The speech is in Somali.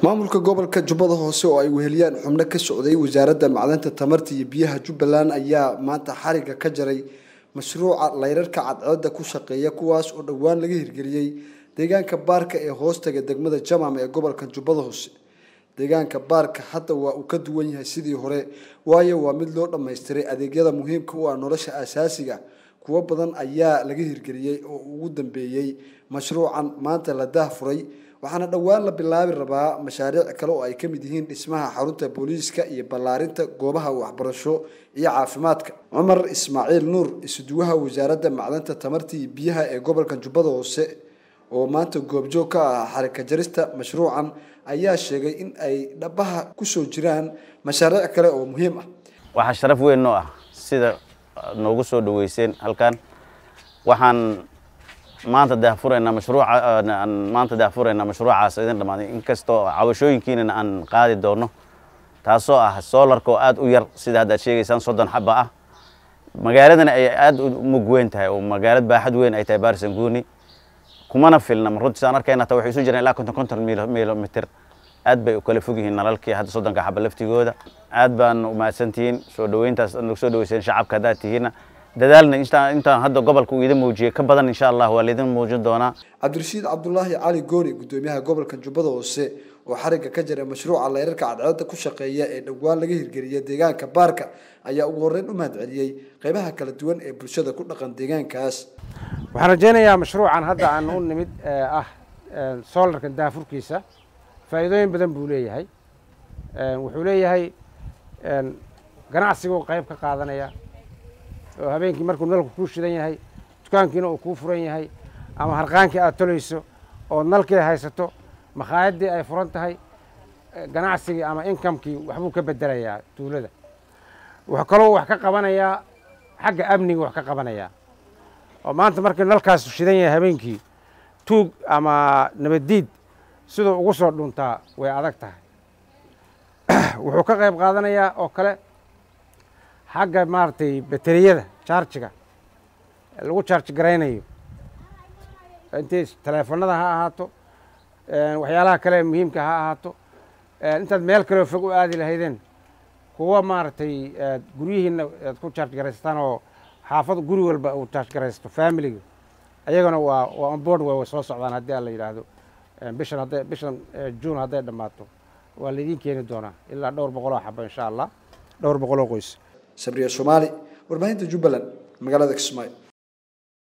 maamulka gobolka jubbada hoose oo ay weheliyaan xubno ka socday wasaaradda macdanta tamarta iyo biyaha jubbaland ayaa maanta xariga ka jaray mashruuca layrarka cadceedda ku shaqeeya kuwaas oo dhowaan laga hirgeliyey deegaanka baarka ee hoostaga degmada jamam ee gobolka jubbada hoose deegaanka baarka hadda waa uu ka duwan yahay sidii hore waayo waa mid loo dhammaystiray adeegyada muhiimka u ah nolosha asaasiga kuwo badan ayaa laga hirgeliyey oo ugu dambeeyey mashruucan maanta la daahfuray waxaana dhowaan la bilaabi rabaa mashaariic kale oo ay ka mid yihiin dhismaha xarunta booliiska iyo ballaarinta goobaha waxbarasho iyo caafimaadka cumar ismaaciil nuur isuduwaha wasaaradda macdanta tamarta iyo biyaha ee gobolka jubbada hoose oo maanta goobjoog ka ah xarika jarista mashruucan ayaa sheegay in ay dhabaha kusoo jiraan mashaariic kale oo muhiim ah waxaa sharaf weyn noo ah sida noogu soo dhaweyseen halkan waxaan maanta daahfuraynaa mashruuca maanta daahfuraynaa mashruucaas idin dhammaaday inkastoo cawashooyinkiinana aan qaadi doono taasoo ah soolarka oo aad u yar sida haddaad sheegaysaan soddon xaba ah magaaladana ay aad u mug weyn tahay oo magaalad baaxad weyn ay tahay baarisanguuni kumana filna runtii saan arkayna ta waxay isu jiraan ilaa konton konton milomitr aad bay u kala fog yihiin nalalkii hadda soddonka xaba laftigooda aad baan umahadsantihiin soo dhaweyntaas nagu soo dhaweyseen shacabka haddaad tihiinna dadaalna intaan hadda gobolka uu idin muujiyey ka badan insha allah waa laidin muujin doonaa cabdirashiid cabdulaahi cali gooni gudoomiyaha gobolka jubbada hoose oo xariga ka jira mashruuca layrarka cadceedda ku shaqeeya ee dhowaan laga hirgeliyay deegaanka baarka ayaa ugu horreyn u mahadceliyey qeybaha kala duwan ee bulshada ku dhaqan deegaankaas waxaan rajaynayaa mashruucan hadda aan u nimid ah soolarka daafurkiisa faa'iidooyin badan buu leeyahay wuxuu leeyahay ganacsiguu qayb ka qaadanaya oo habeenkii markuu nalku kuu shidan yahay dukaankiina uu kuu furan yahay ama harqaankii aad tolayso oo nalkii haysato makhaayadii ay furan tahay ganacsigii ama inkamkii waxbuu ka bedelayaa tuulada wuxuu kaloo wax ka qabanayaa xagga amniga wax ka qabanayaa oo maanta markii nalkaas shidan yahay habeenkii tuug ama nabaddiid siduu ugu soo dhuntaa way adag tahay wuxuu ka qayb qaadanayaa oo kale xagga maaragtay bateriyada jaarjiga lagu jaarji garaynayo intay taleefanada ha ahaato waxyaalaha kale muhiimka ha ahaato intaad meel kaleo fog u aadi lahaydeen kuwa maaragtay guryihiina aad ku jaarj garaysataan oo xaafad guri walba uu jaarj garaysto familiga ayagana waa waa onboard way soo socdaan haddii aan la yidhaahdo bishan hadday bishan juun hadday dhammaato waa laydin keeni doonaa ilaa dhowr boqoloo xaba insha allah dhowr boqoloo qoys sabriya soomaali warbaahinta jubbaland magaalada kismaayo